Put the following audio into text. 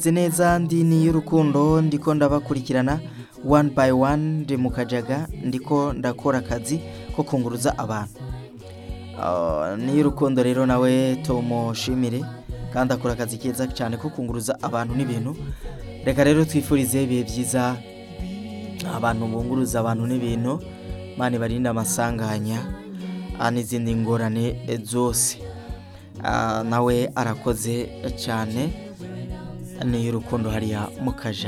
Nzi neza ndi ni y'urukundo ndiko ndabakurikirana one by one ndi mu kajaga ndiko ndakora akazi ko kunguruza abantu Ah, ni y'urukundo rero nawe tumushimire kandi akora akazi keza cyane ko kunguruza abantu n'ibintu reka rero twifurize ibihe byiza abantu bunguruza abantu n'ibintu mani barinde amasanganya ah, n'izindi ngorane eh, zose Ah, nawe arakoze cyane ni y'urukundo hariya mu kajagari